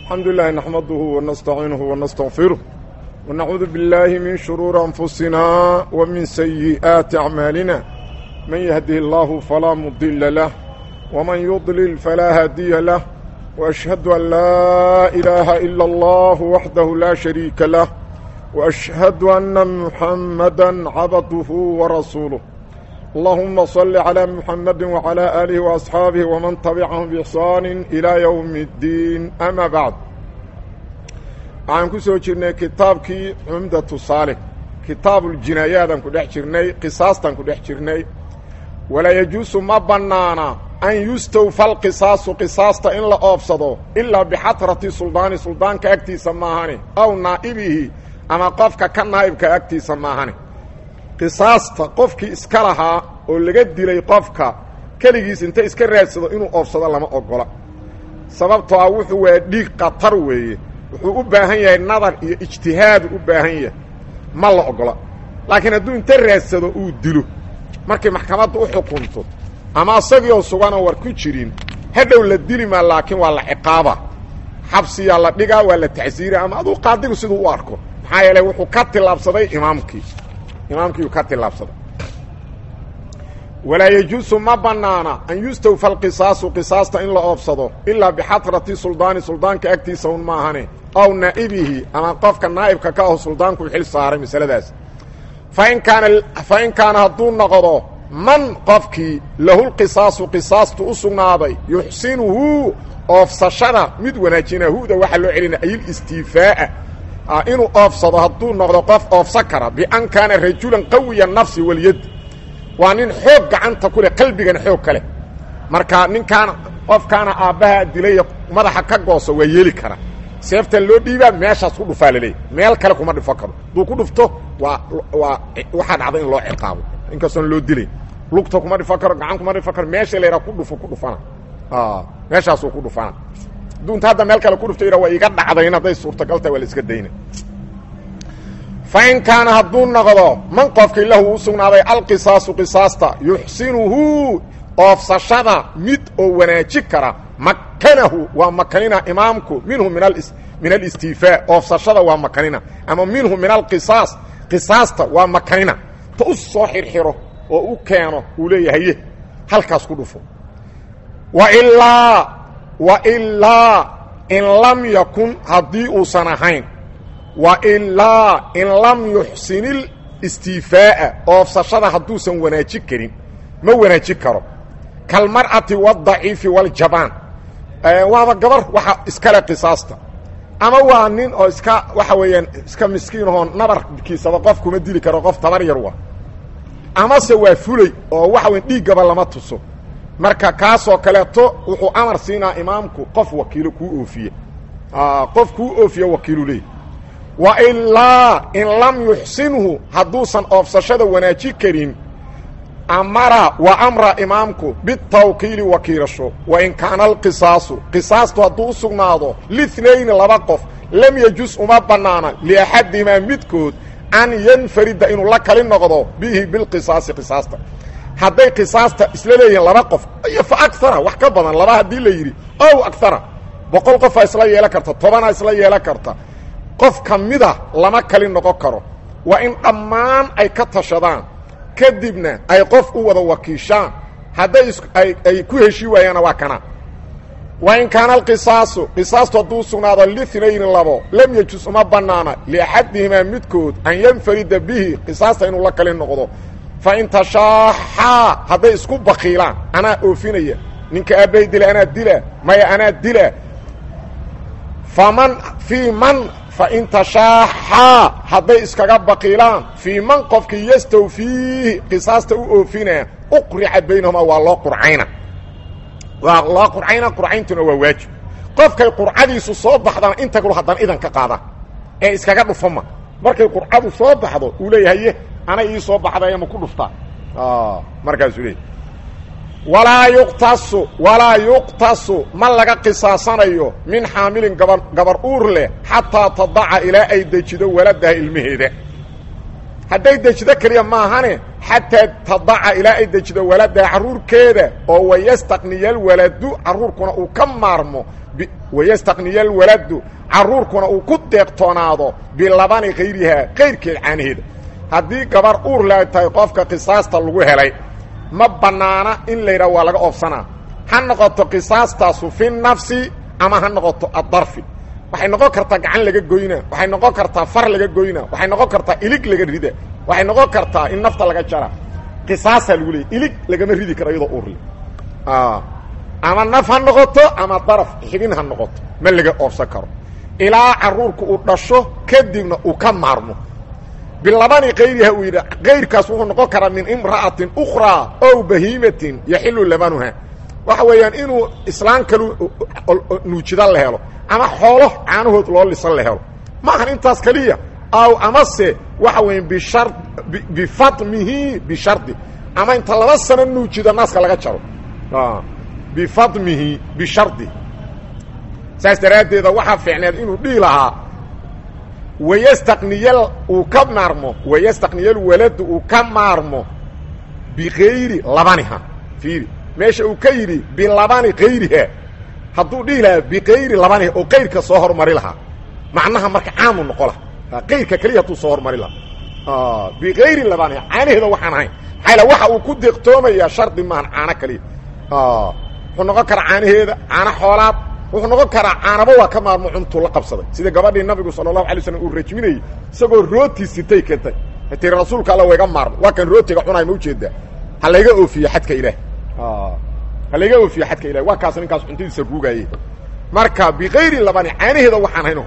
الحمد لله نحمده ونستعينه ونستغفره ونعوذ بالله من شرور أنفسنا ومن سيئات أعمالنا من يهده الله فلا مضل له ومن يضلل فلا هادي له وأشهد أن لا إله إلا الله وحده لا شريك له وأشهد أن محمدا عبده ورسوله اللهم صل على محمد وعلى آله وأصحابه ومن تبعهم بإحسان إلى يوم الدين أما بعد waxaan ku soo jirnay kitaabkii cumdatu saalix kitaabuljinaayaadaan ku dhex jirnay qisaastaan ku dhex jirnay walaa yajuusu ma bannaana an yustawfa alqisaasu qisaasta in la oobsado ilaa bixatrati suldaani suldaanka agtiisa maahane aw naa'ibihi ama qofka ka naa'ibka agtiisa maahane qisaasta qofkii iska lahaa oo laga dilay qofka keligiis inta iska raadsado inuu oobsado lama ogola sababtoo ah wuxuu waa dhiig khatar weeye wuxuu u baahan yahay nadar iyo ijtihaadu u baahan yahay ma la ogola laakiin hadduu inta raadsado uu dilo markay maxkamadda u xukunto ama isagiioo suganoo war ku jirin hadhow la dili maa laakiin waa la ciqaaba xabsiyaa la dhigaa waa la tacsiira ama aduu qaadigu siduu u arko maxaa yeelay wuxuu ka tillaabsaday imaamkii imaamkiiuu ka tillaabsaday walaa yajuusu ma bannaana an yustawfa alqisaasu qisaasta in la oobsado ilaa bixatrati suldaani suldaanka agtiisa un maahane aw naa'ibihi ama qofka naa'ibka ka aho suldaanku xil saaray masaladaas fain kaana fa in kaana hadduu noqdo man qofkii lahulqisaasu qisaastu u sugnaaday yuxsinuhu oofsashada mid wanaajina huda waxaa loo celina ayilistiifaa'a inuu oofsado hadduu noqdo qof oofsan kara bian kaana rajulan qawiya nafsi walyad waa nin xoog gacanta ku leh qalbigana xoog ka leh marka ninkaan qofkaana aabbaha dilay madaxa ka gooso waa yeeli kara seeftan loo dhiibaa meeshaas ku dhufaa laleeyahy meel kale kuma dhufo karo hadduu ku dhufto waa waa waxaa dhacda in loo ciqaabo inkastoon loo dilay lugta kuma dhifo karo gacan kuma dhifo karo meesha la yidhaha ku dhufo ku dhufana meeshaasuu ku dhufana hadduu inta hadda meel kale ku dhufto yidha waa iga dhacdayn hadday suurtagal tahay waa la iska dayna fain kaana hadduu noqdo man qofkii lahu u sugnaaday alqisaasu qisaasta yuxsinuhu oofsashada mid oo wanaaji kara makanahu waa makanina imaamku minhu min alistiifaa oofsashada waa makanina ama minhu min alqisaas qisaasta waa makanina ta u soo xirxiro oo u keeno uu leeyahaye halkaas ku dhufo wailaa wailaa in lam yakun haddii uusan ahayn wailaa in lam yuxsin istiifaa'a oofsashada hadduusan wanaaji karin ma wanaaji karo kalmar'ati wadaciifi waljabaan waaba gabar waxa iskale qisaasta ama waa nin oo iska waxa weeyaan iska miskiinahoo nabarkiisaba qof kuma dili karo qof tabar yar wa amase waa fulay oo waxa weyn dhiiggaba lama tuso marka kaasoo kaleeto wuxuu amar siinaa imaamku qof wakiilo kuu oofiye qof kuu oofiye wakiilu leey wailaa in lam yuxsinhu hadduusan oofsashada wanaaji karin amara wa amra imaamku bitawkiili wakiilasho wain kaana alqisaasu qisaastu hadduu u sugnaado linayni laba qof lam yajus uma bannaana liaxadihimaa midkood an yanfarida inuu la kali noqdo bihi bilqisaasi qisaasta hadday qisaasta isla leeyihiin laba qof iyo fa agara wax ka badan laba haddii la yidhi ow agara boqol qofaa isla yeelan karta tobanaa isla yeelan karta qof ka mida lama kali noqon karo waa in dhammaan ay ka tashadaan kadibna ay qof u wada wakiishaan hadday ay ku heshii waayaana waa kana wa in kaana alqisaasu qisaastu hadduu sugnaado linayni labo lam yajus uma bannaana liaxadihimaa midkood an yanfarida bihi qisaasta inuu la kali noqdo fa in tashaaxaa hadday isku bakiilaan anaa oofinaya ninka aabbay dila anaa dila maya anaa dila faman fii man fain tashaaxaa hadday iskaga bakiilaan fii man qofkii yastawfiihi qisaasta u oofinaa uqrica baynahumaa waa loo qurcayna waa loo qurcayna qurcayntuna waa waajib qofkay qurcadiisu soo baxdana inta kalo haddana idan ka qaada ee iskaga dhufama markay qurcadu soo baxdo uu leeyahaye anay ii soo baxday ma ku dhuftaa markaasuu leeyahy walaa yuqtasu walaa yuqtasu ma laga qisaasanayo min xaamilin gaba gabar uur leh xataa tadaca ilaa ay dejido waladaha ilmaheeda hadday dejido keliya maahane xataa tadaca ilaa ay dejido waladaha carruurkeeda oo wayastaqniya alwaladu carruurkuna uu ka maarmo wayastaqniya alwaladu carruurkuna uu ku deeqtoonaado bilabani kayrihaa kayrkeed caanaheeda haddii gabar uur la tahay qofka qisaasta lagu helay ma bannaana in la yidhaha waa laga oofsanaa ha noqoto qisaastaasu fi nafsi ama ha noqoto addarfi waxay noqon kartaa gacan laga goyna waxay noqon kartaa far laga goyna waxay noqon kartaa ilig laga rida waxay noqon kartaa in nafta laga jara qisaasaa lagu leeyay ilig lagama ridi karo iyadoo uurle ama naf ha noqoto ama daraf xibin ha noqoto ma laga oofsan karo ilaa carruurku uu dhasho kadibna uu ka maarmo bilabani kayriha uu yidhi kayrkaas wuxuu noqon karaa min imra'atin ukhraa ow bahiimatin yaxilu labanuha waxa weeyaan inuu islaan kalu nuujida la helo ama xoolo caanahood loo lisan la helo ma ahan intaas keliya aw amase waxa weya bishar bifadmihi bishardi ama inta laba sano nuujida naaska laga jaro bifadmihi bishardi saas daraaddeeda waxaa fiicneed inuu dhihi lahaa wayastaqniyal uu ka maarmo wayastaqniyal waladu uu ka maarmo bikayri labaniha fiiri meesha uu ka yidhi bilabani kayriha hadduu dhihi lahaa bikayri labaniha oo kayrka soo hormari lahaa macnaha marka caamu noqo laha kayrka keliya hadduu soo hormari lahaa bikayri labaniha caanaheeda waxaan ahayn maxaa waxa uu ku deeqtoomayaa shardi maahan caano kaliya wuxuu noqon karaa caanaheeda caano xoolaad wuxuu noqon karaa caanaba waa ka maarmo cuntuu la qabsaday sida gabadhii nabigu sala allahu alay slam uu rajminayey isagoo rooti sitay keentay tiri rasuulka alla wayga maarmo waa kan rootiga cunaay ma ujeedaa ha layga oofiyo xadka ilaah ha layga oofiyo xadka ilahi waa kaas ninkaas cuntadiisa ruugaaye marka bikayri labani caanaheeda waxaan hayno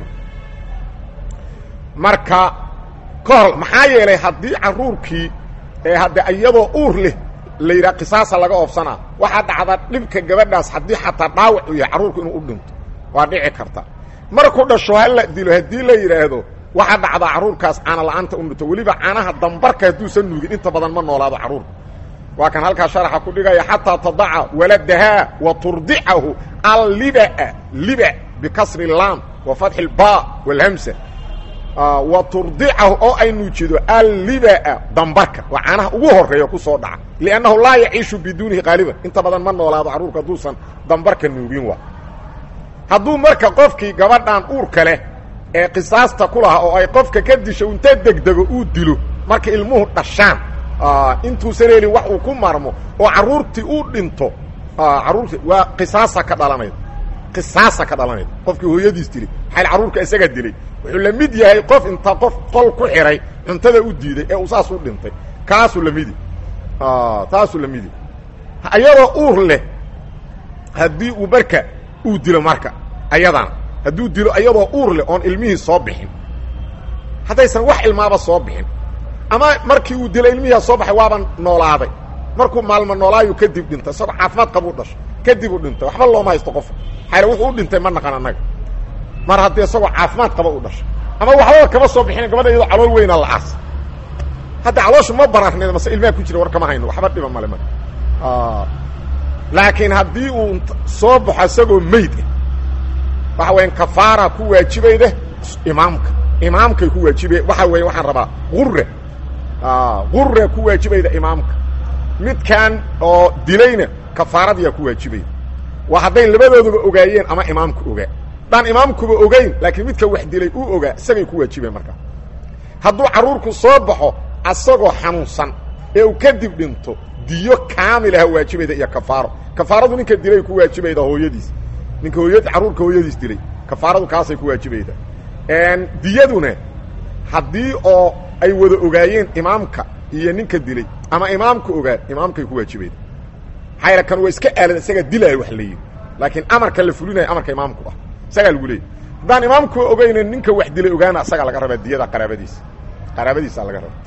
marka ka hor maxaa yeelay haddii carruurkii ee hadde iyadoo uur leh la yidhaha qisaasa laga oofsanaa waxaa dhacda dhibka gabadhaas haddii xataa dhaawac uu yahay carruurku inuu u dhinto waa dhici karta markuu dhasho ha la dilo haddii la yidhaahdo waxaa dhacdaa carruurkaas caana la'aanta u dhinto weliba caanaha dambarka hadduusan nuugin inta badan ma noolaado carruurka waa kan halkaa sharaxa ku dhigaya xataa tadaca waladahaa wa turdicahu allibaa liba bikasri laam wa fatxi lba walhamsa wa turdicahu oo ay nuujido allibaa dambarka waa caanaha ugu horeeya ku soo dhaca liannahu laa yaciishu biduunihi qaaliban inta badan ma noolaado carruurka hadduusan dambarka nuugin waa hadduu marka qofkii gabadhan uurka leh ee qisaasta ku lahaa oo ay qofka ka disho inta degdego uu dilo marka ilmuhu dhashaan intuusan helin wax uu ku marmo oo carruurtii uu dhinto carruurti waa qisaasa ka dhalanayda qisaasa ka dhalanayda qofkii hooyadiis dilay xayl carruurka isaga dilay wuxuu la mid yahay qof inta qof qol ku xihay cuntada u diiday ee uu saas u dhintay kaasuu lamidi taasuu la midi ayadoo uur leh haddii uu marka uu dilo marka ayadana hadduu dilo ayadoo uur leh oon ilmihii soo bixin haddaysan wax ilmaaba soo bixin ama markii uu dilo ilmihiia soo baxay waaban noolaaday markuu maalmo noolaayu kadib dhintay isagoo caafimaad qabuu dhasho kadib uu dhintay waxba looma haysto qofa xayla wuxuu u dhintay ma naqan annaga mar haddii isagoo caafimaad qaba u dhasho ama waxbaba kama soo bixin gabadha iyadoo calool weynaa la aas hadda calooshu ma bararneed mase ilmaha ku jira war kama hayno waxba dhiba male marka laakiin haddii uu soo baxo isagoo meyd ah waxa weyan kafaara ku waajibayda imaamka imaamkay ku waajibay waxa weya waxaan rabaa gurre gurre ku waajibayda imaamka midkan oo dilayna kafaaradiyaa ku waajibayda waa hadday labadooduba ogaayeen ama imaamku ogaa daan imaamkuba ogayn laakiin midka wax dilay uu ogaa isagay ku waajibeen markaa hadduu carruurku soo baxo asagoo xanuunsan ee uu kadib dhinto diyo kaamilaha waajibayda iyo kafaaro kafaaradu ninka dilay ku waajibayda hooyadiis ninka hooya carruurka hooyadiis dilay kafaaradu kaasay ku waajibayda diyaduna haddii oo ay wada ogaayeen imaamka iyo ninka dilay ama imaamku ogaa imaamkay ku waajibayda maxaa kan waa iska aalad isaga dilaayo wax la yidhi laakiin amarka la fulinayo amarka imaamku ah isagaa lagu leeyay haddaan imaamku ogayna ninka wax dilay ogaana isagaa laga rabaa diyada qaraabadiisa qaraabadiisa laga raba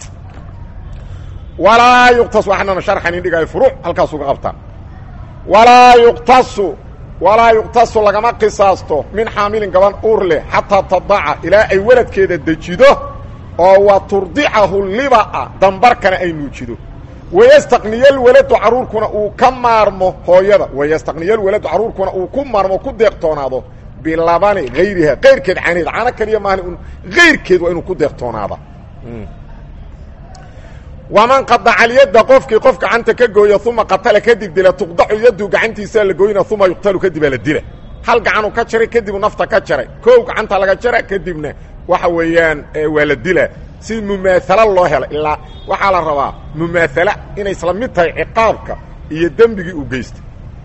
walaa yuqtas waxaanana sharxan indhigaayo furuuc halkaas uga qabtaan walaa yuqtasu walaa yuqtasu lagama qisaasto min xaamilin gaban uur leh xataa tadaca ilaa ay weladkeeda dejido oo wa turdicahu libaa dambarkana ay nuujido wayastaqniya lwaladu carruurkuna uu ka maarmo hooyada wayastaqniya lwaladu carruurkuna uu ku maarmo ku deeqtoonaado bilabani hayriha kayrkeed caanaheed caano kaliya maahan un hayrkeed waa inuu ku deeqtoonaada waman qadaca alyadda qofkii qof gacanta ka gooya uma qatala kadib dila tuqdacu yaddu gacantiisaa la goyna uma yuqtalu kadibaa la dila hal gacanuu ka jaray kadibuu nafta ka jaray koow gacanta laga jara kadibna waxa weeyaan waa la dila si mumaalo loo helo ilaa waxaa la rabaa mumaalo inay isla mid tahay ciqaabka iyo dembigii uu geystay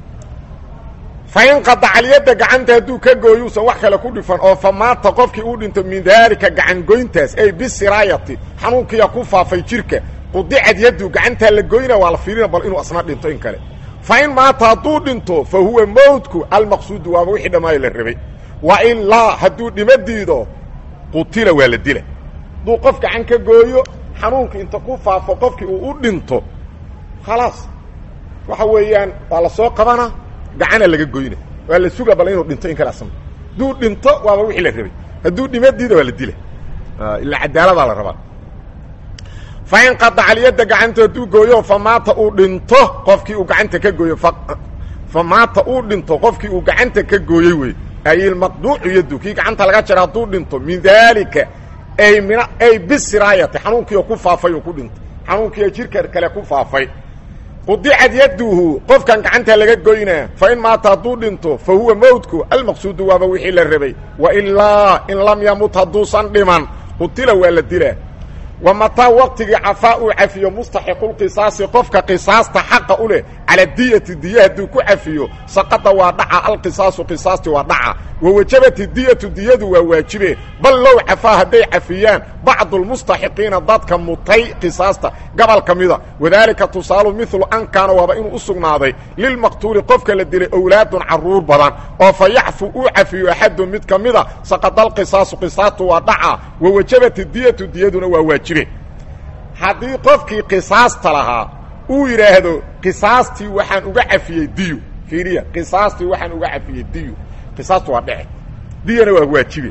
fain qadaca alyadda gacanta hadduu ka gooyuusan wax kale ku dhifan oo fa maata qofkii uu dhinto min daalika gacangoyntaas ay bisiraayati xanuunkiya ku faafay jirka qudicad yaddu gacantaa la goyna waa la fiirina bal inuu asna dhinto in kale fa in maata hadduu dhinto fa huwa mowtku almaqsuudu waaba wixii dhammaayo la rabay wa ilaa hadduu dhima diido qutila waa la dila hadduu qof gacan ka gooyo xanuunka inta ku faafo qofkii uu u dhinto khalaas waxa weeyaan waa la soo qabana gacana laga goyna waa la suga bal inuu dhinto in kale asna hadduu dhinto waaba wixii la rabay hadduu dhima diido waa la dila ilaa cadaaladaa la rabaa fain qadaca alyadda gacanta hadduu gooyo fa maata uu dhinto qofkii uu gacanta ka gooyo fa maata uu dhinto qofkii uu gacanta ka gooyey wey ay ilmaqduucu yaddu kii gacanta laga jara hadduu dhinto min daalika ay min ay bisiraayati xanuunkiio ku faafay uu ku dhinto xanuunkiio jirka kale ku faafay qudicad yadduhu qofkan gacanta laga goynaa fa in maata hadduu dhinto fa huwa mowtku almaqsuudu waaba wixii la rabay wa ilaa in lam yamut hadduusan dhiman qutila waa la dilaa wa mataa waqtigii cafaa uu cafiyo mustaxiqulqisaasi qofka qisaasta xaqa u leh cala diyati diya hadduu ku cafiyo saqada waa dhaca alqisaasu qisaasti waa dhaca wa wajabati diyatu diyadu waa waajibe bal low cafaa hadday cafiyaan bacdu lmustaxiqiina dadka mutay qisaasta gobol ka mida wadaalika tusaalu milu an kaana waaba inuu u sugnaaday lilmaqtuuli qofka la dilay owlaadun carruur badan oo fa yaxfu uu cafiyo axadun mid ka mida saqadalqisaasu qisaastu waa dhaca wa wajabati diyatu diyaduna waa waajibe haddii qofkii qisaasta lahaa uu yidhaahdo qisaastii waxaan uga cafiyey diyo fiiriya qisaastii waxaan uga cafiyey diyo qisaastu waa dhece diyana waa waajibe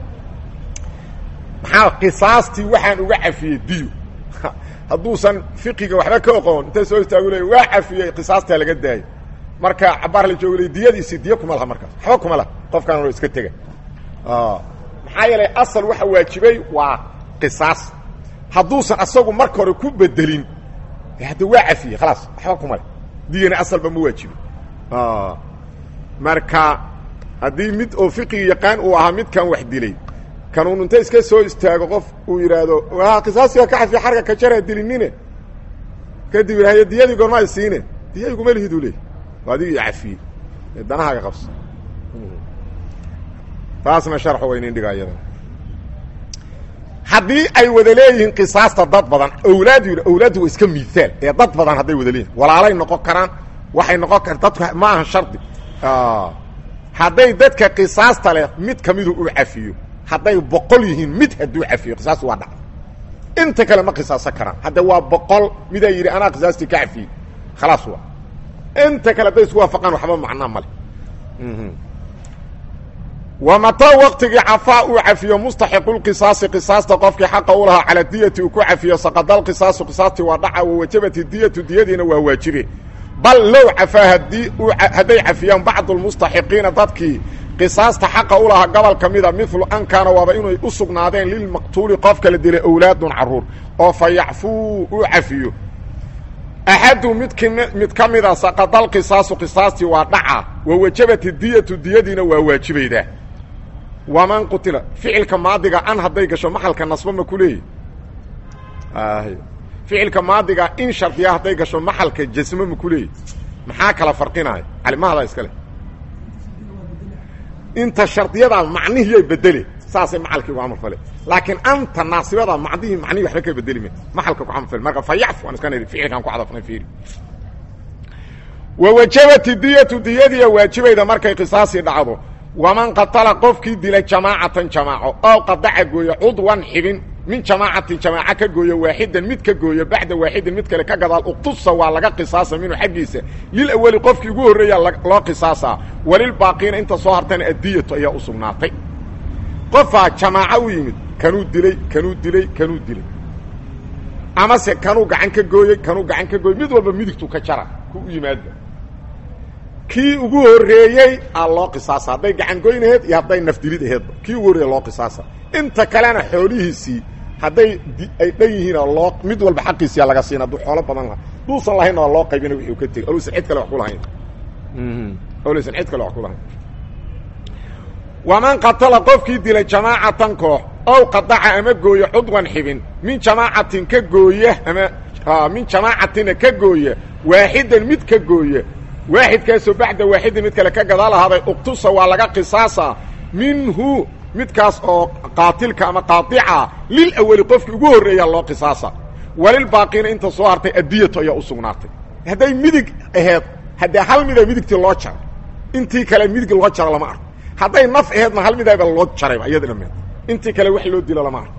maxaa qisaastii waxaan uga cafiyey diyo hadduusan fiqiga waxba ka oqoon inta soo istaagu le waa cafiyey qisaastaa laga daayo marka cabaar la joogo le diyadiisi diyo kuma laha markaas waxba kuma laha qofkaan o iska tega maxaa yeelay asal waxa waajibay waa qisaas hadduusan asagu marka hore ku bedelin hadda waa cafiyey khalaas waxba kuma le diyana asalba ma waajibin marka haddii mid oo fiqiga yaqaan uu ahaa midkan wax dilay kanuun inta iska soo istaago qof uu yidhaahdo waa qisaasiga ka cafiya xarga ka jara dilinine kadib yidhahyo diyadii goormaa siine diya iguma lihiduu leey waa adigii cafiyey danahaaga qabso taasna sharxu waynin dhiga iyada haddii ay wada leeyihiin qisaasta dad badan awlaad yidhi awlaaddu waa iska miihaal ee dad badan hadday wada leeyihin walaalay noqon karaan waxay noqon kar dadku ma aha shardi hadday dadka qisaasta leh mid ka midu uu cafiyo hadday boqol yihiin mid hadduu cafiyo qisaas waa dhacda inta kale ma qisaasan karaan hadda waa boqol midaa yidhi anaa qisaastii ka cafiyey khalaas waa inta kale hadday isku waafaqaan waxba macnaa male wa mataa waqtigii cafaa uu cafiyo mustaxiqulqisaasi qisaasta qofkii xaqa u lahaa cala diyati uu ku cafiyo saqadalqisaasu qisaastii waa dhaca wa wajabati diyatu diyadiina waa waajibe bal low cafaa hadii hadday cafiyaan bacdu lmustaxiqiina dadkii qisaasta xaqa u lahaa gobol ka mida milu an kaana waaba inay u sugnaadeen lilmaqtuuli qofka la dilay owlaadun carruur oo fa yaxfuu uu cafiyo axadu midk mid ka mida saqadalqisaasu qisaastii waa dhaca wa wajabati diyatu diyadiina waa waajibaydaa waman qutila ficilka maadiga an hadday gasho maxalka nasbo ma ku leeyahy ficilka maadiga in shardiya hadday gasho maxalka jasmo ma ku leeyahy maxaa kala farqinaya calimahada iskale inta shardiyadaa macnihiyay bedele saasay macalkii ugu camal fale laakiin anta naasibada macnihii macnihii waxba ka bedeli me maxalka ku camal fale marka fa yacfu aan iska nidhi ficilkaan ku cadafnay fiiri wa wajabati diyatu diyadiya waajibayda markay qisaasii dhacdo waman qatala qofkii dila jamaacatan jamaaco ow qadaca gooya cudwan xibin min jamaacatin jamaaco ka gooya waaxidan mid ka gooya bacda waaxidin mid kale ka gadaal uqtusa waa laga qisaasa minhu xaggiisa lil awali qofkii ugu horreeya loo qisaasaa walilbaaqiina inta soo hartana addiyatu ayaa u sugnaatay qofaa jamaaco u yimid kanuu dilay kanuu dilay kanuu dilay amase kanuu gacan ka gooyey kanuu gacan ka gooyey mid walba midigtuu ka jara ku u yimaadba kii ugu horreeyey aa loo qisaasa hadday gacan goyn aheed iyo hadday nafdilid aheedba kii ugu horreeya loo qisaasa inta kalena xoolihiisii hadday ay dhan yihiinoo loo mid walba xaqiisiyaa laga siina hadduu xoolo badan laha duusan lahaynna waa loo qaybina wixuu ka tegey olusan cid kale wax ku lahayn olusan cid kale wax ku lahayn waman qatala qofkii dilay jamaacatan koox ow qadaca ama gooya cudwan xibin min jamaacatin ka gooya ama min jamaacatina ka gooya waaxidan mid ka gooya waaxidkaasoo bacda waaxidin mid kale ka gadaal ahaaday uqtusa waa laga qisaasaa minhu midkaas oo qaatilka ama qaadica lil awali qofkii ugu horreeyaa loo qisaasa walilbaaqiina inta soo hartay adiyatu ayaa u sugnaatay hadday midig aheed haddee hal mida midigtii loo jaro intii kale midig loo jaro lama arko hadday naf aheedna hal midaba loo jarayba iyada dhameed intii kale wax loo dilo lama arko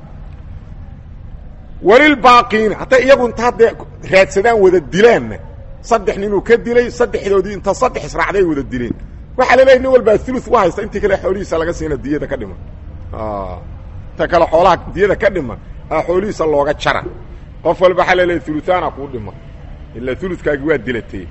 walilbaaqiina hadday iyagu inta haddee raadsadaan wada dilaanna saddex ninuu ka dilay saddexdoodii inta saddex israacday ay wada dileen waxaa la leeyahy nin walbaa ulu u haysta intii kale xoolihiisa laga siina diyada ka dhiman inta kale xoolaha diyada ka dhiman a xoolihiisa looga jara qof walba waxaa la leeyahy uluaana kuu dhiman ilaa uludkaagi waa dilatay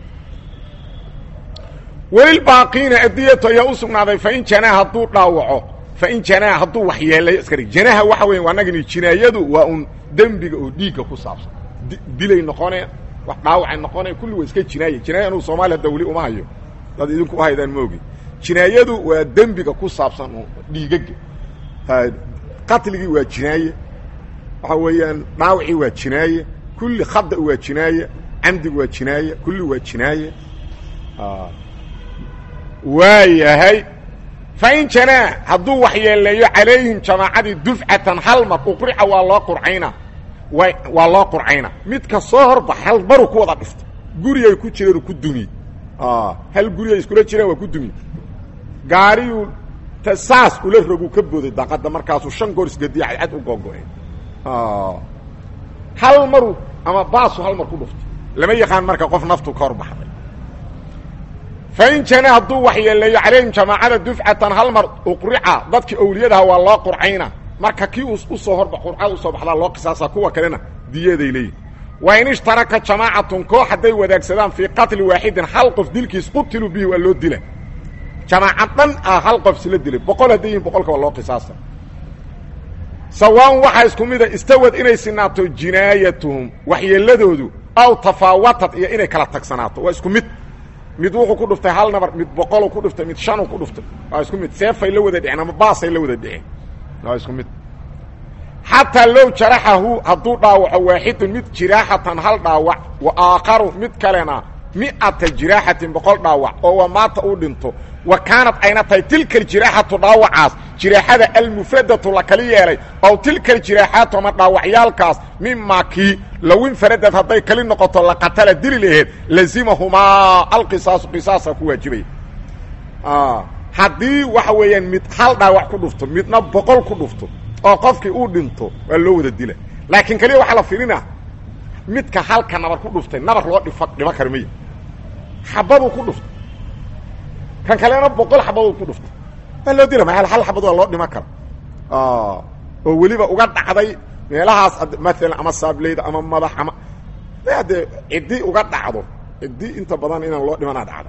welilbaaqiina adiyatu ayaa u sugnaaday fain janaa hadduu dhaawaco fain janaa hadduu waxyeelayo iskari janaha waxa weya anagani jinaayadu waa un dembiga oo dhiigga ku saabsan dilay noqone wax dhaawacay noqone kulli waa iska jinaaya jinaaya anuu soomaaliya hadda weli uma hayo dad idinku uhaydaan maogi jinaayadu waa dembiga ku saabsan oo dhiigaga qatligii waa jinaaye waxa weeyaan dhaawacii waa jinaaye kulli khada waa jinaaye camdigu waa jinaaye kulli waa jinaaye waayahay fain janaa hadduu waxyeeleeyo calayhim jamaacadii dufcatan hal mar uqrica waa loo qurcayna waa loo qurcayna midka soo horbax hal maru ku wada dhifto gurigay ku jireen ku dumiye hal gurigay iskula jireen waa ku dumiye gaariyuu ta saas ula rogu ka booday daqadda markaasuu shan goor isgadiya cadcad u googo-een hal maru ama baasu hal mar ku dhufto lama yaqaan marka qof naftu ka hor baxday fain janaa hadduu waxyeeleeyo calayhim jamaacada dufcatan hal mar uqrica dadkii owliyadaha waa loo qurcayna marka kii usoo horba qurcada usoo baxdaa loo qisaasa kuwa kalena diyaday leeyihin wa in ishtaraka jamaacatun koox hadday wadaagsadaan fii qatli waaxidin hal qof dilkiis qutiluu bihi waa loo dila jamaaca dhan ah hal qof isla dilay boqol hadday yihin boqolka waa loo qisaasa sawaan waxaa isku mida istawad inay sinaato jinaayatuhum waxyeeladoodu aw tafaawatad iyo inay kala tagsanaato waa isku mid mid wuxuu ku dhuftay hal nabar mid boqoluu ku dhuftay mid shanuu ku dhuftay waa isku mid seefay la wada dhiceen ama baasay la wada dhiceen waa isku mid xataa low jaraxahu hadduu dhaawaco waaxidun mid jiraaxatan hal dhaawac wa aakharu mid kalena mi'ata jiraaxatin boqol dhaawac oo wa maata uu dhinto wa kaanad ayna tahay tilka aljiraaxatu dhaawacaas jiraaxada almufradatu la kali yeelay ow tilka aljiraaxaatu ama dhaawacyaalkaas mimaa kii low infaradad hadday kali noqoto la qatala dili laheed lazimahumaa alqisaasu qisaasa ku waajibaya haddii waxa weeyaan mid hal dhaawac ku dhufto midna boqol ku dhufto oo qofkii uu dhinto waa loo wada dila laakiin kaliya waxaa la filinaa midka halka nabar ku dhuftay nabar loo dhif dhibo kara maya xabaduu ku dhuftay kan kalena boqol xabaduu ku dhuftay waa loo dila ma hal xabad waa loo dhima kara oo weliba uga dhacday meelahaas maalan ama saableyda ama madax ama dee ciddi uga dhacdo ciddi inta badan inaan loo dhimanaa dhacda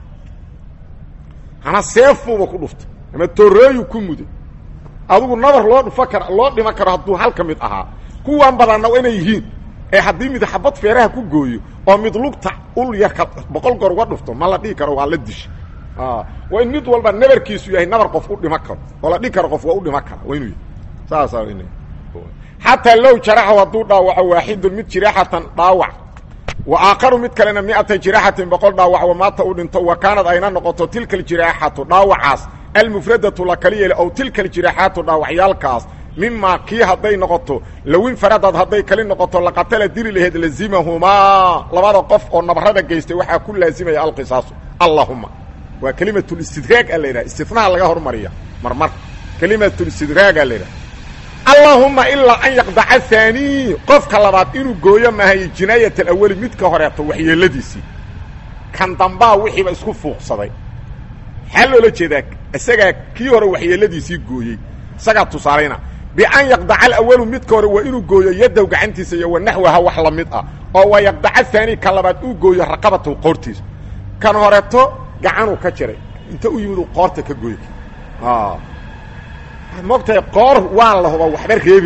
ama seefuuba ku dhuftay ama torooyu ku muday adugu nabar loo dhufa kara loo dhima karo hadduu hal ka mid ahaa kuwan badanna waa inay yihiin ee haddii mid xabad feeraha ku gooyo oo mid lugta ul yarka boqol goor uga dhufto ma la dhihi karo waa la disha waa in mid walba nabarkiisu yahay nabar qof u dhima karo oo la dhihi karo qof waa u dhima kara waa inuu yahay saasaa xataa low jaraxahu hadduu dhaawaco waaxidun mid jiraaxatan dhaawac wa aakharu mid kalena miata jiraaxatin boqol dhaawac wa maata u dhinto wa kaanad ayna noqoto tilka aljiraaxatu dhaawacaas almufradatu la kali yeeli ow tilka aljiraaxaatu dhaawacyaalkaas mimaa kii hadday noqoto lowin faradad hadday kali noqoto laqatala dili laheed lazimahumaa labada qof oo nabarada geystay waxaa ku laazimaya alqisaasu allahuma waa kelimatulistidraag a la yidhaha istinaha laga hormariya marmar kelimatulistidraaga la yidhaha allahuma ilaa an yaqdaca haanii qofka labaad inuu gooyo maahay jinaayat alawali midka horeeto waxyeeladiisii kan dambaa wixiiba isku fuuqsaday maxaa loola jeedaa isagaa kii hore waxyeeladiisii gooyey isagaa tusaalayna bian yaqdaca alawalu midka hore waa inuu gooyo yadow gacantiisa iyo wanaxwaha wax la mid ah oo wa yaqdaca haani ka labaad uu gooyo raqabatahu qoortiisa kan horeeto gacanuu ka jiray inta u yimid uu qoorta ka gooy mogtahay qoor waan la huba waxba reebi mayd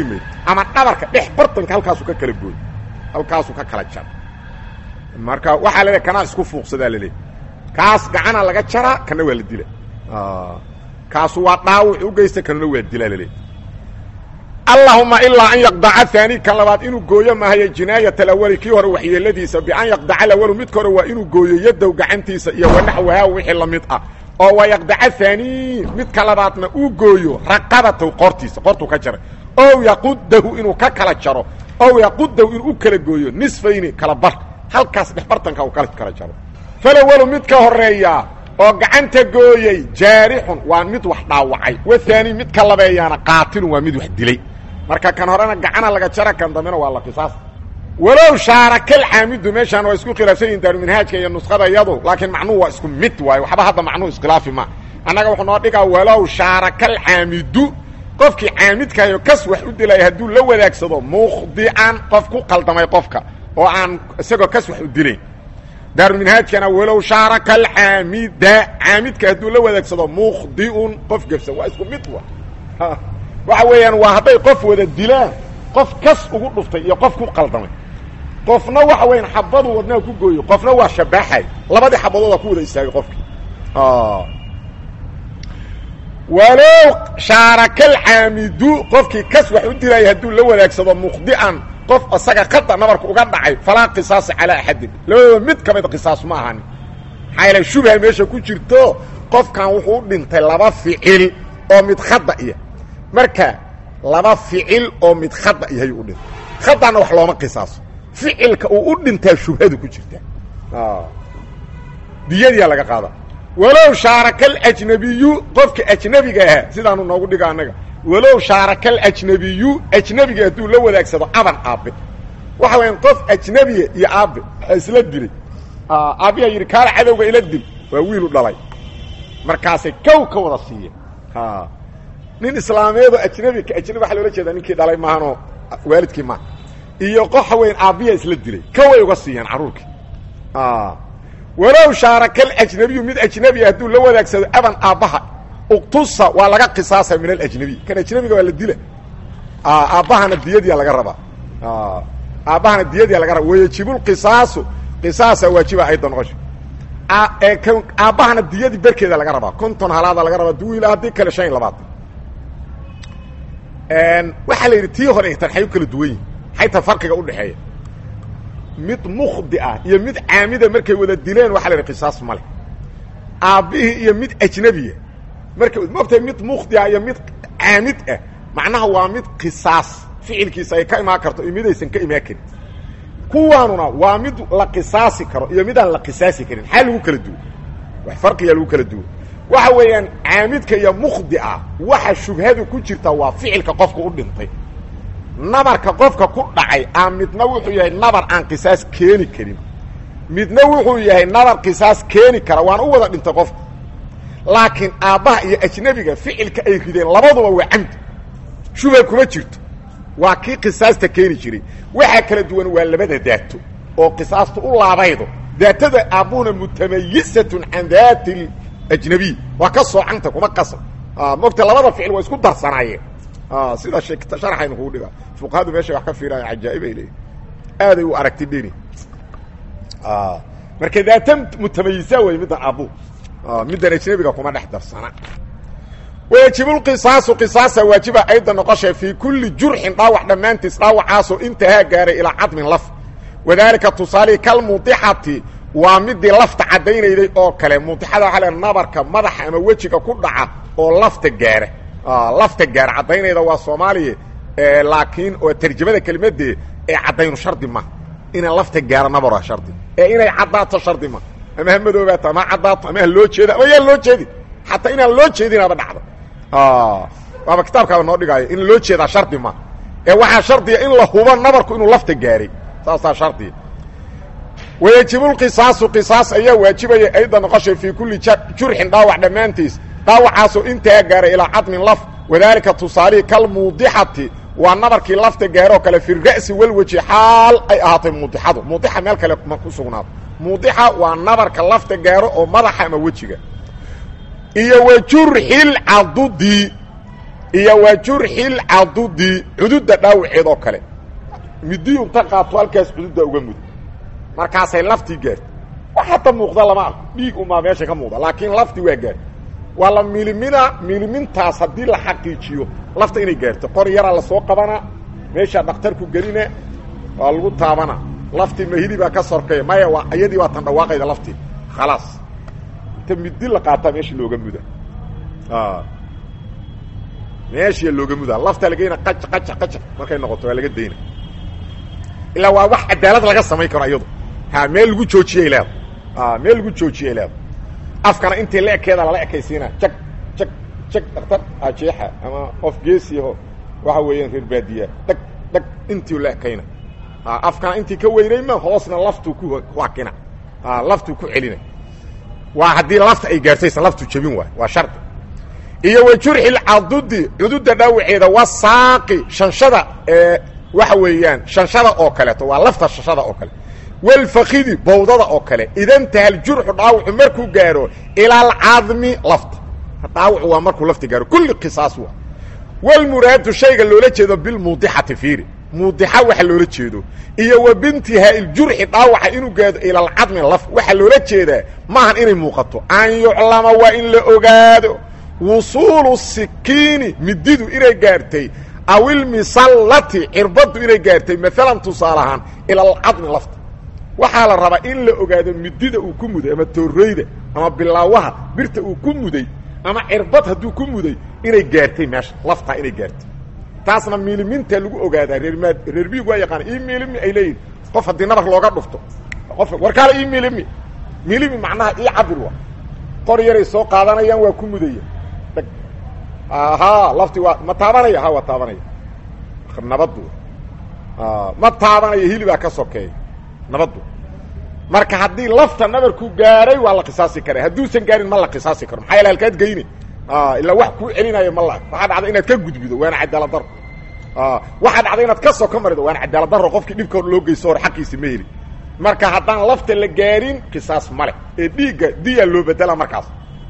ama dhabarka dhex bartanka halkaasu ka kala gooy halkaasuu ka kala jara marka waxaa laleeay kanaa isku fuuqsadaa laleeay kaas gacana laga jaraa kana waa la dila kaasu waa dhaawac u geysta kanuna waa dilaa laleeay allahuma ilaa an yaqdaca haani kan labaad inuu gooyo maahaye jinaayat alawali kii hore waxyeeladiisa bian yaqdaca alawalu midka hore waa inuu gooyo yadow gacantiisa iyo wanaxwahaa wixii la mid ah oo waa yaqdaca haani midka labaadna uu gooyo raqabatahu qortiisa qortuu ka jaray ow yaqudahu inuu ka kala jaro ow yaqudahu inuu u kala gooyo nisfayni kala bar halkaas dhexbartanka uu kala kala jaro falawalu mid ka horeeya oo gacanta gooyey jaarixun waa mid wax dhaawacay wahaani midka labeeyaana qaatilun waa mid wax dilay marka kan horena gacana laga jara kan dambena waa la qisaas walow shaarakal caamidu meeshaan waa isku khilaafsan yihin daaruminhaajka iyo nuskhada iyadu laakiin macnuhu waa isku mid waayo waxba hadda macnuhu iskhilaafi ma annaga wuxuu noo dhigaa walow shaarakal caamidu qofkii caamidkahayo kas wax u dilaya hadduu la wadaagsado mukhdican qof ku qaldamay qofka oo aan isagoo kas wax u dilayn daaruminhaajkana walow shaaraka alcaamida caamidka hadduu la wadaagsado mukhdiun qof gefsan waa isku mid wa waxa weeyaan waa hadday qof wada dilaan qof kas ugu dhuftay iyo qof ku qaldamay qofna waxa weeyaan xabadu wadnaha ku gooyo qofna waa shabaaxay labadii xabadooda ku wada istaagay qofkii walow shaarakal caamidu qofkii kas wax u dilaya hadduu la wadaagsado mukhdian qof isaga khada nabarka uga dhacay falaa qisaasa calaa axadin labadooda mid ka mid qisaas ma ahani maxaa yaele shubha meesha ku jirto qofkan wuxuu u dhintay laba ficil oo mid khada iya marka laba ficil oo mid khada iyahay u dhintay khadana wax looma qisaaso ficilka uu u dhintaa shubhadu ku jirta diyadiyaa laga qaada walow shaarakal ajnabiyu qofka ajnabiga ahaa sidaanu noogu dhiga annaga walow shaarakal ajnabiyu ajnabiga hadduu la wadaagsado aban aabe waxa weyan qof ajnabiya iyo aabe waxa isla dilay aabbiyaa yidhi kaala cadowga ila dil waa wiilu dhalay markaasay kow ka wada siiye nin islaameedoo ajnabi ka ajnabi waxa loola jeedaa ninkii dhalay maahanoo waalidkii maaha iyo qoxa weyn aabbiyaa isla dilay koway uga siiyeen carruurkii walow shaarakal ajnabiyu mid ajnabiya hadduu la wadaagsado aban aabbaha uktusa waa laga qisaasa min alajnabiy kan ajnabiga waa la dila aabbahana diyadiya laga rabaa aabbahana diyadiya laga raba wayajibulqisaasu qisaasa waajiba ayda noqosha aabbahana diyadii berkeeda laga rabaa konton halaada laga rabaa duwiila haddii kale shan iyo labaatan waxaa la yidhi tii hore tan xay u kala duwan yihin xayta farqiga udhexeeya mid mukhdi ah iyo mid caamida markay wada dileen waxa la yidhi qisaas ma leh aabbihii iyo mid ajnabiya marka maogtahay mid mukhdi ah iyo mid caamid ah macnaha waa mid qisaas ficilkiisa ay ka imaan karto iyo midaysan ka imaan karin kuwaanuna waa mid la qisaasi karo iyo midaan la qisaasi karin xaa lagu kala duwo wax farqiyaa lagu kala duwo waxa weeyaan caamidka iyo mukhdi ah waxa shubhadu ku jirta waa ficilka qofka u dhintay nabarka qofka ku dhacay a midna wuxuu yahay nabar aan qisaas keeni karin midna wuxuu yahay nabar qisaas keeni kara waana u wada dhintay qofka laakiin aabbaha iyo ajnabiga ficilka ay rideen labaduba waa camdi shubha kuma jirto waa kii qisaasta keeni jiray waxaa kala duwan waa labada daato oo qisaasta u laabaydo daatada aabbuhuna mutamayisatun can daati ajnabiy waa ka soocanta kuma qasab mogta labada ficil waa isku darsanaayeen sida sharaxaynu kugu dhiga fuqahadu meeshay wax ka fiiraayo cajaa'ib ay leeyihin aaday u aragti dheni marka daata mutamayisa wey middan aabbu middan ajnabiga kuma dhex darsana wayajibulqisaasu qisaasa waajiba ayda noqosha fii kulli jurxin dhaawac dhammaantiis dhaawacaasoo intahaa gaaray ilaa cadmin laf wadaalika tusaalihi kalmuudixati waa midii lafta caddaynayday oo kale muudixada waxaa le nabarka madaxa ama wejiga ku dhaca oo lafta gaara lafta gaara caddaynayda waa soomaaliya laakiin oo tarjamada kelimadee ee caddaynu shardi ma inaan lafta gaara nabara shardi ee inay caddaato shardi ma ama ha madoobaato ama caddaato ama ha loo jeeda ama yaan loo jeedin xataa inaan loo jeedinaaba dhacdo waaba kitaabkaaba noo dhigaayo in loo jeedaa shardi ma ee waxaa shardiga in la hubo nabarku inuu lafta gaaray saasaa shardiga wayajibulqisaasu qisaas ayaa waajibaya ayda noqoshay fii kulli jurxin dhaawac dhammaantiis dhaawacaasoo intaa gaaray ilaa cadmin laf wadaalika tusaalihi kalmuudixati waa nabarkii lafta gaaroo kale fi ra'si walweji xaal ay ahaatay muudixadu muudixa meel kale ma ku sugnaado muudixa waa nabarka lafta gaaro oo madaxa ama wejiga iyo wa jurxil cadudi iyo wa jurxil cadudi cududda dhaawaceed oo kale midiyu inta qaato halkaas cududda uga mud markaasay laftii gaartay wax hadda muuqda lama arko dhiig umaa meesha ka muuqda laakiin laftii waa gaartay waa la milimina milimintaas haddii la xaqiijiyo lafta inay gaarto qor yaraa lasoo qabanaa meeshaa dhakhtarku gelina waa lagu taabana laftii mahidi baa ka sorkaya maya waa iyadii waa tan dhawaaqayda laftii khalaas inta midi la qaataa meesha looga muda meesha looga mudaa lafta lageyna qac qac qac markay noqoto waa laga dayna ilaa waa wax cadaalad laga samayn karo iyadu ha meel lagu joojiyay leeda meel lagu joojiyay leeda afkana intii la ekeeda lala ekaysiina jag jag jag dhakhtar ajeexa ama qof geesiyaho waxa weeyaan reer baadiya dhag dhag intii la ekayna afkana intii ka weynayma hoosna laftuu ku hakina laftuu ku celina waa haddii lafta ay gaartaysan laftu jebin waay waa shardi iyo wa jurxi lcadudi cududda dhaawaceeda wa saaqi shanshada ee waxa weeyaan shanshada oo kaleeto waa lafta shanshada oo kale walfakidi bawdada oo kale idantaha ljurxu dhaawacu markuu gaaro ila alcadmi lafta dhaawacu waa markuu lafta gaaro kulli qisaas waa walmuraadu shayga loola jeedo bilmuudixati fiiri muudixa waxa loola jeedo iyo wa bintihaa ljurxi dhaawaca inuu gaado ila alcadmi laf waxaa loola jeedaa maahan inay muuqato an yuclama waa in la ogaado wusuulu sikiini mididu inay gaartay aw ilmisallati cirbaddu inay gaartay maalan tusaale ahaan ila alcadmi lafta waxaa la rabaa in la ogaado midida uu ku muday ama tooreyda ama bilaawaha birta uu ku muday ama cirbad hadduu ku muday inay gaartay meesha laftaa inay gaartay taasna miiliminta lagu ogaadaa reermaad reer miig waa yaqaana ii miilimi ay leeyihin qof haddii nabar looga dhufto qof warkaale ii miilimi miilimi macnaha ii cabir waa qor yaray soo qaadanayaan waa ku mudaya ha lafti waa ma taabanaya ha waa taabanaya nabaddu ma taabanaya hilibaa ka sokeeya nabaddu marka haddii lafta nabarku gaaray waa la qisaasi kara hadduusan gaarin ma la qisaasi karo maxaa yaele halkaad geyne ilaa wax kuu celinayo ma la waxaa dhacda inaad ka gudbido waana cadaalad daro waxaa dhacda inaad ka soko marido waana cadaalad daro qofkii dhibka loo geysto hor xaqiisi ma heli marka haddaan lafta la gaarin qisaas male ee dhiigga diyaa loo bedela markaas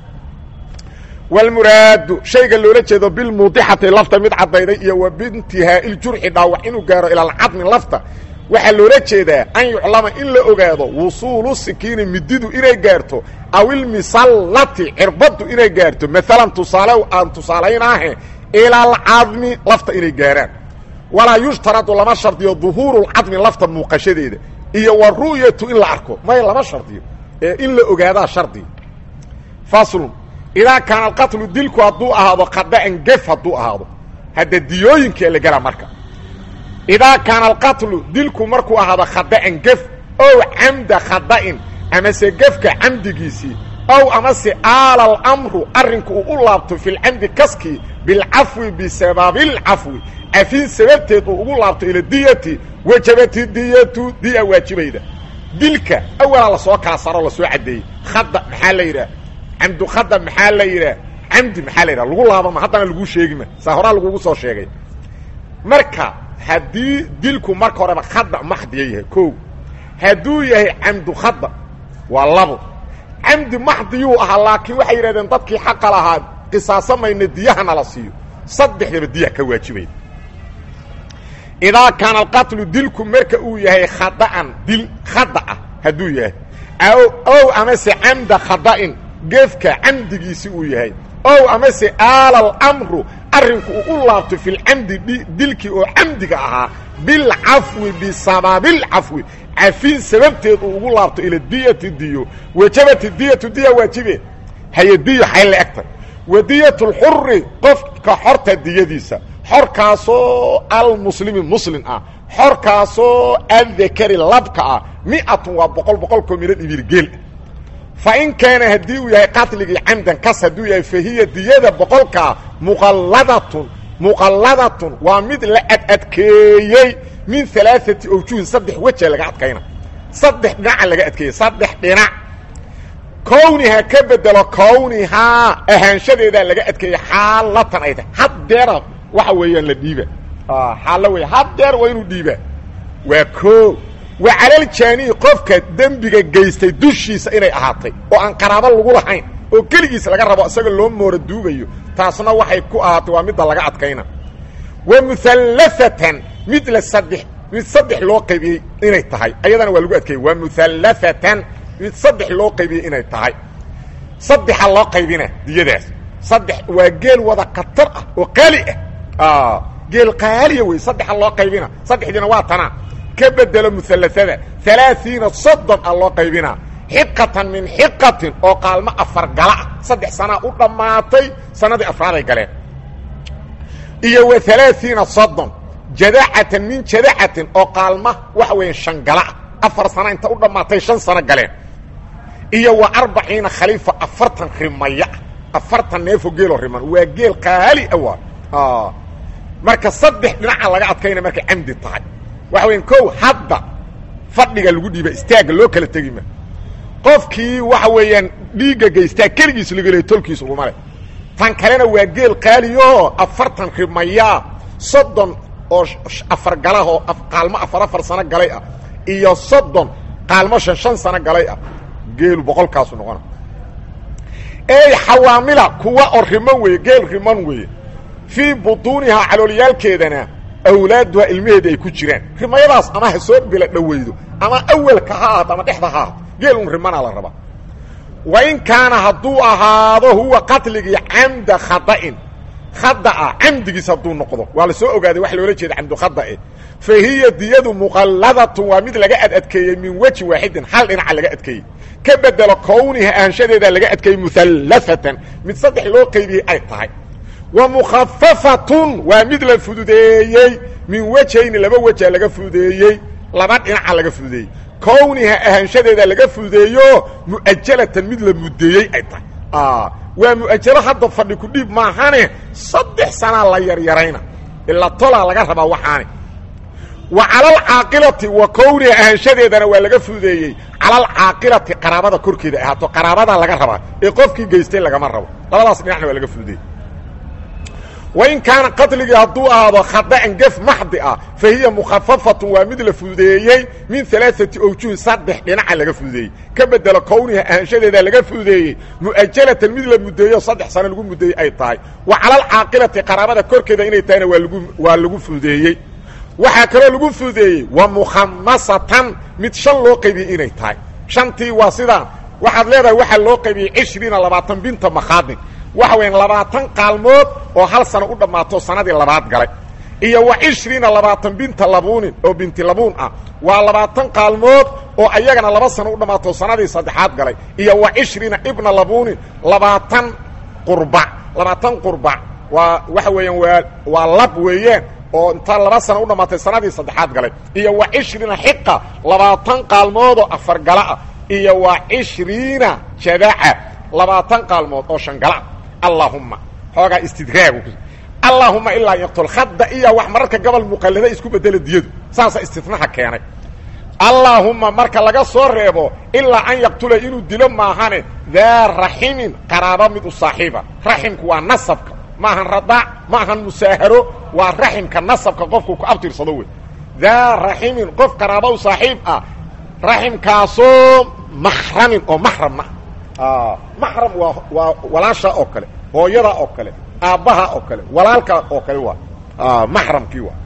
walmuraadu shayga loola jeedo bilmuudixati lafta mid caddayday iyo wa bintihaa iljurxi dhaawac inuu gaaro ila alcadmi lafta waxaa loola jeedaa an yuclama in la ogaado wusuulu sikiini mididu inay gaarto aw ilmisallati cirbaddu inay gaarto maalan tusaale aan tusaalaynaahe ila alcadmi lafta inay gaaraan walaa yushtaradu lama shardiyo duhuuru lcadmi lafta muuqashadeeda iyo wa ru'yatu in la arko may lama shardiyo ee in la ogaadaa shardiga faslun idaa kaana alqatlu dilku hadduu ahaado khada'an gef hadduu ahaado hadda diyooyinkaa la gelaa marka idaa kaana alqatlu dilku markuu ahaado khada'an gef ow camda khada'in amase gefka camdigiisii ow amase aala alamru arrinku uu u laabto filcamdi kaskii bilcafwi bisababilcafwi cafin sababteed uu ugu laabto ila diyati wajabati diyatu diya waajibayda dilka awalaa lasoo kala saro lasoo caddeeyey khada maxaa la yidhaah camdu khada maxaa la yidhaah camdi maxaa la yidhaha lagu laabama haddana laguu sheegima saa horaa lagugu soo sheegay marka haddii dilku marka horeba khada maxdiya yahay ko hadduu yahay camdu khada waa labo camdi maxdiyuu ahaa laakiin waxay yidhahdeen dadkii xaqa lahaa qisaasamayna diyahana la siiyo saddexdaba diya ka waajibayda idaa kaana alqatlu dilku marka uu yahay khada'an dil khada ah hadduu yahay ow amase camda khada'in geefka camdigiisi uu yahay ow amase aala alamru arrinku uu u laabto filcamdi dilkii oo camdiga ahaa bilcafwi bisababilcafwi cafin sababteed uu ugu laabto ila diyati diyo wajabati diyatu diya waajibe haye diyo xay la egtay wa diyat lxuri qofka xorta diyadiisa xorkaasoo almuslimi muslim ah xorkaasoo addakari labka ah miatun waa boqol boqolkoo midho dhibiirgeel fa in kaana haddii uu yahay qatligii camdan kas hadduu yahay fa hiya diyada boqolkaa muqalladatun muqalladatun waa mid la adadkeeyey min alaaati awjuhin saddex weja laga adkayna saddex dhinaca laga adkeeyey saddex dhinac kowniha ka bedelo kownihaa ahaanshadeedaa laga adkeeyey xaalatan ay tahay haddeera waxa weeyaan la dhiiba xaalo wey haddeer waa inuu dhiibaa waa koo wa calaljaaniyi qofka dembiga geystay dushiisa inay ahaatay oo aan qaraabo lagu lahayn oo keligiis laga rabo isaga loo moora duugayo taasna waxay ku ahaatay waa midda laga adkayna wa muhallaatan mid la saddex mid saddex loo qaybiyey inay tahay ayadana waa lagu adkeeyey waa muhallaatan mid saddex loo qaybiyey inay tahay saddexa loo qaybina diyadaas saddex waa geel wada khatar ah oo qaali ah geel qaaliya wey saddexa loo qaybina saddexdiina waa tanaa ka bedelo muhallaada alaaiina soddon a loo qaybinaa xiqatan min xiqatin oo qaalmo afar gala ah saddex sanaa u dhammaatay sanadii afraaday galeen iyo wa alaaiina soddon jadacatan min jadacatin oo qaalma waxa weya shan gala ah afar sana inta u dhammaatay shan sano galeen iyo wa arbaciina khaliifa afartan rimaya afartan neefo geeloo riman waa geel qaali ah waa marka saddex dhinaca laga adkayna markay camdi tahay waxa weya kow hadda fadhiga lagu dhiiba istaagga loo kala tegi ma qofkii waxa weeyaan dhiigga geystaa keligiis lagaleyo tolkiis uguma leh tan kalena waa geel qaaliyaoo afartan rimayaa soddon oo afar galahoo qaalmo afar afar sano galay ah iyo soddon qaalmo shan shan sano galay ah geelu boqolkaasu noqona ey xawaamila kuwa oo riman weeye geel riman weeye fii butuunihaa caloolyaalkeedana awlaaduha ilmaheeda ay ku jiraan rimayadaas ama ha soo bila dhoweydo ama awelka ha ahaato ama dhexda ha ahaato geel un rimanaa la rabaa wa in kaana hadduu ahaado huwa qatligii camda khada'in khada'a camdigiis hadduu noqdo waa la soo ogaaday wax loola jeeda camdu khada'e fa hiya diyadu muqalladatun waa mid laga ad adkeeyey min weji waaxidin hal dhinaca laga adkeeyey ka bedelo kowniha ahaanshadeeda laga adkeeyey muhallaatan mid saddex loo qaybiyey ay tahay wa mukhafafatun waa mid la fududeeyey min wejayni laba weja laga fududeeyey laba dhinaca laga fududeeyey kowniha ahaanshadeeda laga fududeeyo mu'ajalatan mid la muddeeyey ay tahay waa mu'ajalo hadda fadhi ku dhiib maahane saddex sanaa la yaryarayna ilaa tolaa laga rabaa waxaani wa calalcaaqilati wa kowniha ahaanshadeedana waa laga fududeeyey calalcaaqilati qaraabada korkeeda ahaato qaraabadaa laga rabaa ee qofkii geystay lagama rabo labadaas dhinacna waa laga fududeeyey wain kaana qatligii hadduu ahaado khada'an gef maxdi ah fa hiya mukhafafatun waa mid la fududeeyey min alaaati awjuhin saddex dhinaca laga fududeeyey ka bedelo kowniha ahaanshadeeda laga fududeeyey mu'ajalatan mid la muddeeyo saddex sano lagu muddeeyey ay tahay wa calalcaaqilati qaraabada korkeeda inay tahayna waa lagu waa lagu fududeeyey waxaa kaloo lagu fududeeyey wa mukhamasatan mid shan loo qaybiyey inay tahay shantii waa sidaa waxaad leedahay waxaa loo qaybiyey cishriina labaatan binta makhaadin waxa weyan labaatan qaalmood oo hal sano u dhammaato sanadii labaad galay iyo wa cishriina labaatan binta labuunin oo binti labuun ah waa labaatan qaalmood oo ayagana laba sano u dhammaato sanadii saddexaad galay iyo wa cishriina ibna labuunin labaatan qurbac labaatan qurbac waa waxa weeyaan waa waa lab weeyaan oo intaa laba sano u dhammaatay sanadii saddexaad galay iyo wa cishriina xiqa labaatan qaalmood oo afar gala ah iyo wa cishriina jadaca labaatan qaalmood oo shan gala allahuma xoogaa istidraagu allahuma ilaa yaqtul khadda iyo wax mararka gobol muqallada isku bedela diyadu saasa istinaha keenay allaahumma marka laga soo reebo ilaa an yaqtula inuu dilo maahane daa raximin qaraabo mid u saaxiiba raximku waa nasabka maahan radaac maahan musaaharo waa raximka nasabka qofku ku abtirsado wey daa raximin qof qaraabo u saaxiib ah raximkaasoo maxramin oo maxramna maxram waa waa walaasha oo kale hooyada oo kale aabbaha oo kale walaalka oo kale waa maxramkii waa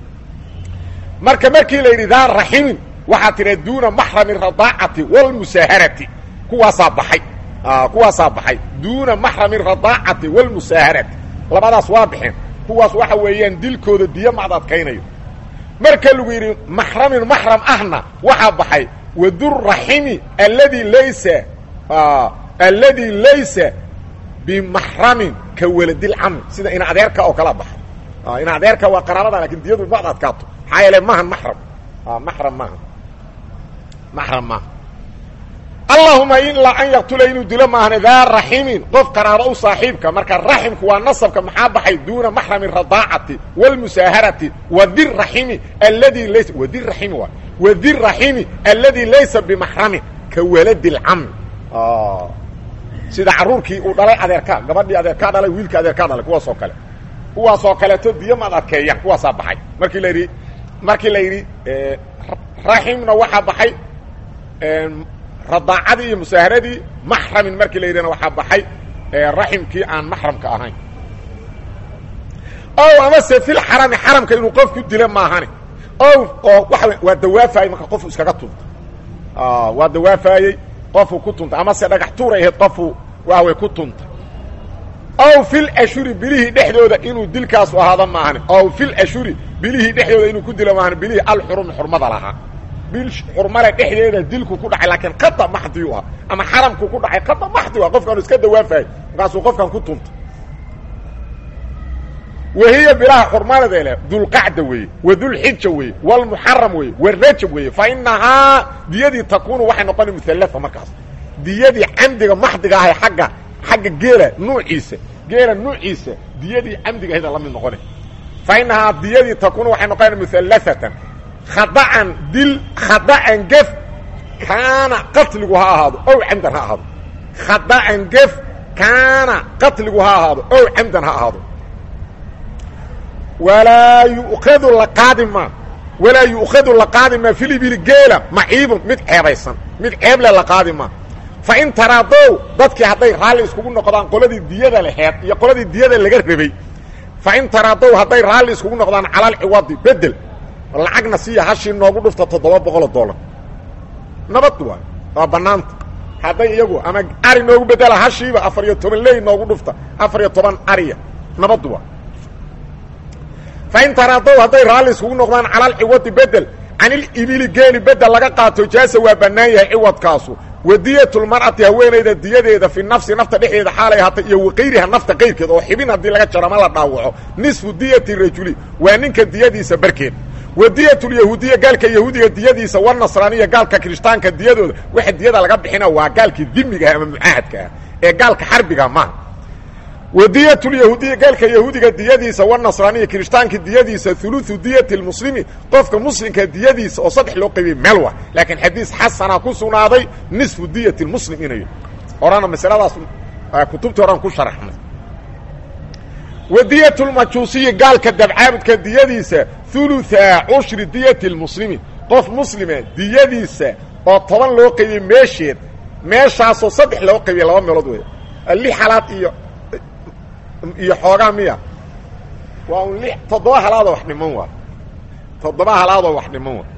marka markii la yidhi daa raximin waxaa tidha duuna maxrami radaacati wاlmusaaharati kuwaasaa baxay kuwaasaa baxay duuna maxrami radaacati wاlmusaaharati labadaas waa baxeen kuwaas waxa weeyaan dilkooda diyo macd adkaynayo marka lagu yidhi maxramin maxram ahna waxaa baxay waduraximi aladi laysa aladi laysa bimaxramin ka waladilcami sida ina adeerka oo kala baxay ina adeerka waa qaraabada lakin diyadu macd adkaato maxaa yeele maahan maxram maxram maaha maxram maaha allahuma ilaa an yaqtula inuu dilo maahane daa raximin qof qaraabo u saaxiibka marka raximku waa nasabka maxaa baxay duuna maxrami radaacati wاlmusaaharati wadirraximi aladi laysa wadirraximi waa wadirraximi aladi laysa bimaxramin ka waladi lcami sida caruurkii uu dhalay adeerkaa gabadhii adeerkaa dhalay wiilkii adeerkaa dhalay kuwaas oo kale kuwaasoo kaleeto diyo maad adkeeyaan kuwaasaa baxay markii la yidhi markii la yidhi raximna waxaa baxay radaacadii iyo musaaharadii maxramin markii la yidhahna waxaa baxay raximkii aan maxramka ahayn ow amase fil xarami xaramka inuu qof ku dilo maahane ow oo waa waa dawaafaayey marka qofuu iskaga tunta waa dawaafaayey qofuu ku tunta amase dhagax tuuray ahayd qofuu waaway ku tunta ow fil ashuri bilihii dhexdooda inuu dilkaasu ahaado maahane ow fil ashuri bilihii dhexdooda inuu ku dilo maahane bilihii alxurumi xurmada lahaa bil xurmale dhexdeeda dilku ku dhacay laakiin khata maxdiu ah ama xaramku ku dhacay khata maxdiu ah qofkaanu iska dawaafaayey markaasuu qofkan ku tunta wahiya bilaha xurmalada leh dulqacda weeye wa dulxija weeye walmuxaram weeye warajab weeye fa inahaa diyadii takuunu waxay noqona muallaa markaas diyadii camdiga maxdiga ahay agga xagga geela nuuciisa geela nuuciisa diyadii camdiga ahayda la mid noqona fa inahaa diyadii takuunu waxay noqona muallaatan khada'an dil khada'an gef kaana qatligu ha ahaado ow camdan ha ahaado khada'an gef kaana qatligu ha ahaado ow camdan ha ahaado walaa yu'khadu la qaadi maa walaa yu'khadu la qaadi maa filibili geela maciibun mid ceebaysan mid ceeble la qaadi maa fa in taraadow dadkii hadday raalli iskugu noqdaan qoladii diyada laheed iyo qoladii diyada laga rabay fa in taraadow hadday raalli iskugu noqdaan calal ciwadi bedel lacagna siiya hashii noogu dhufta toddoba boqoloo dollar nabad waay waa bannaanta hadday iyagu ama ari noogu bedela hashiiba afar iyo toban ley noogu dhufta afar iyo toban ariya nabad waa fain taraadow hadday raalli iskugu noqdaan calal ciwadi bedel canilibili geeli bedel laga qaato jaasa waa bannaan yahay ciwadkaasu wadiyatulmar'ati haweenayda diyadeeda fi nafsi nafta dhexdeeda xaalay ahaatay iyo waqayriha nafta qayrkeed oo xibin haddii laga jaro ama la dhaawaco nisfu diyati rajuli waa ninka diyadiisa barkeed wadiyatulyahuudiya gaalka yahuudiga diyadiisa wanasraaniya gaalka kirishtaanka diyadooda waxa diyada laga bixina waa gaalkii dimigaah ama mucaahadka ah ee gaalka xarbiga maaha wadiyatulyahuudiya gaalka yahuudiga diyadiisa wanasraaniya kirishtaanka diyadiisa uluثu diyati lmuslimi qofka muslimka diyadiisa oo saddex loo qaybiyey meel wa laakiin xadiis xasana ku sugnaaday nisfu diyati muslim inayo horana masaladaas kutubtii horan ku sharaxnay wadiyatulmajuusiyi gaalka dabcaabudka diyadiisa uluثa cushri diyati lmuslimi qof muslima diyadiisa oo toban loo qaybiyey meesheed meeshaasoo saddex loo qaybiyey laba meelood wey lix halaad iyo iyo xoogaa miya waa un li toddoba halaadoo wax dhiman waa toddoba halaadoo wax dhiman waa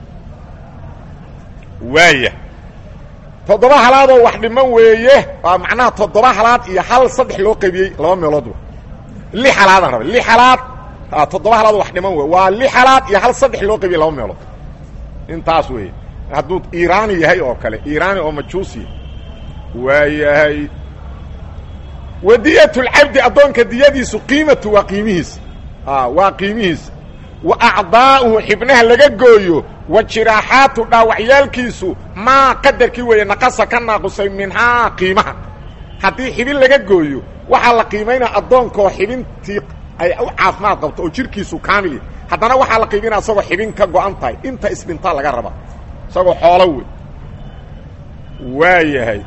waaya toddoba halaadoo wax dhiman weeye waa macnaha toddoba halaad iyo hal saddex loo qaybiyey laba meelood wa li halaadaan raba li halaad toddoba halaadoo wax dhiman wey waa li halaad iyo hal saddex loo qaybiyey laba meelood intaas weeye hadduu iiraani yahay oo kale iiraani oo majuusi waayahay wadiyat lcabdi addoonka diyadiisu qiimatu waa qiimihiisa waa qiimihiisa wa acdaa'uhu xibnaha laga gooyo wa jiraaxaatu dhaawacyaalkiisu maa qadarkii weeye naqasa ka naaqusay minhaa qiimaha haddii xibin laga gooyo waxaa la qiimaynaa addoonkoo xibintii ay u caafimaad qabto oo jirkiisu kaamil yahy haddana waxaa la qiimaynaa isagoo xibin ka go-an tahay inta isdhintaa laga rabaa isagoo xoolo wey waa yahay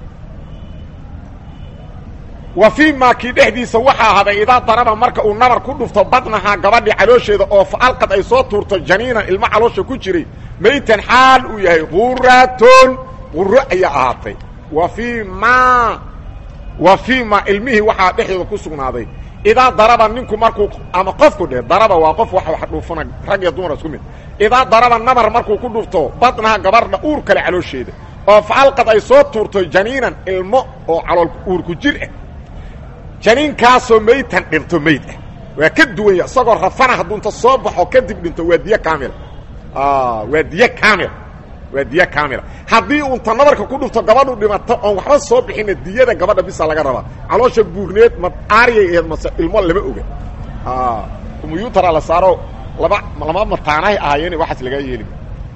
wa fii maa kii dhexdiisa waxaa ahaday idaa daraba marka uu nabar ku dhufto badnahaa gabadhii caloosheeda oo faalqad ay soo tuurto janiinan ilmo caloosha ku jiray maytan xaal uu yahay quraton quro ayaa ahaatay wa fii maa wa fii maa ilmihii waxaa dhexdooda ku sugnaaday idaa daraba ninku markuu ama qofku dheh daraba waa qof wax wax dhuufana rag iyo dumar isku mid idaa daraba nabar markuu ku dhufto badnaha gabadha uur kale caloosheeda oo faalqad ay soo tuurto janiinan ilmo oo calool uur ku jir ah janiinkaasoo maytan dhinto mayd ah waa ka duwanya isagoo rafana hadduu inta soo baxo kadib dhinto waa diy kaamila waa diy kaamila waa diy kaamila haddii unta nabarka ku dhufto gabadhu dhimato oon waxba soo bixina diyada gabadha bisa laga rabaa caloosha buurneed ma aariyay aheed mase ilmo lama oga kumuyuutara la saaro laba lama mataanahay ahaayeen waxaas lagaa yeeli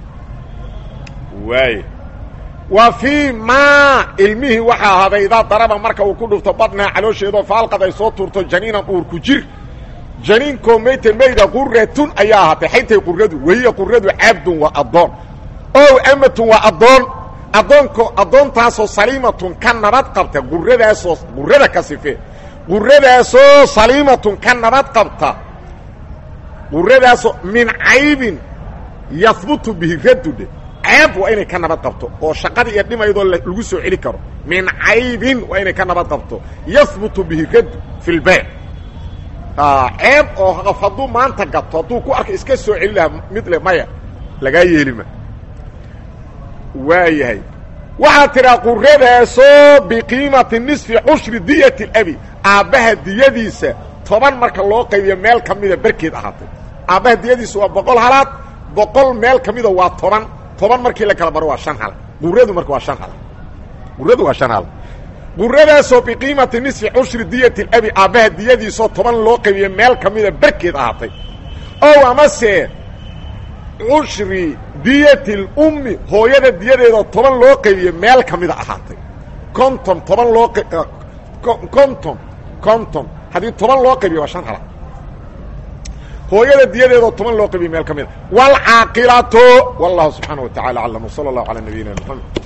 waay wa fii maa ilmihii waxaa ahaaday idaa daraba marka uu ku dhufto badnaha caloosheedoo faalqad ay soo tuurto janiinan uur ku jir janiinkoo mayta mayda quratun ayaa ahaatay xaytay quradu wahiya quradu cabdun waa addoon ow amatun waa addoon addoonko addoontaasoo saliimatun ka nabad qabta quradaasoo qurada ka sife quradaasoo saliimatun ka nabad qabta quradaasoo min caybin yahbutu bihi radudhe ceeb waa inay ka nabad qabto oo shaqadii iyo dhimaydoo lagu soo celi karo min caybin waa inay ka nabad qabto yahbutu bihi raddu fi lbayc ceeb oo qof hadduu maanta gato hadduu ku arka iska soo celi lahaa mid le maya lagaa yeelima waayahay waxaad tidhaa quradaasoo biqiimati nisfi cushri diyati abi aabbaha diyadiisa toban marka loo qaybiyo meel ka mida berkeed ahaatay aabbaha diyadiisa waa boqol halaad boqol meel ka mida waa toban toban markii la kala baro waa shan hal quradu marka waa shan hal quradu waa shan hal quradaasoo biqiimati nisfi cushri diyati abi aabbaha diyadiisoo toban loo qaybiyo meel ka mida berkeed ahaatay ow amase cushri diyati lummi hooyada diyadeedoo toban loo qaybiyo meel ka mida ahaatay konton toban loo konton konton haddii toban loo qaybiyo waa shan hala hooyada diyadeedoo toban loo qaybiyo meel ka mida waalcaaqilatu wallahu subxaana wa tacala aclam wsala allahu calaa nabiyina mxamed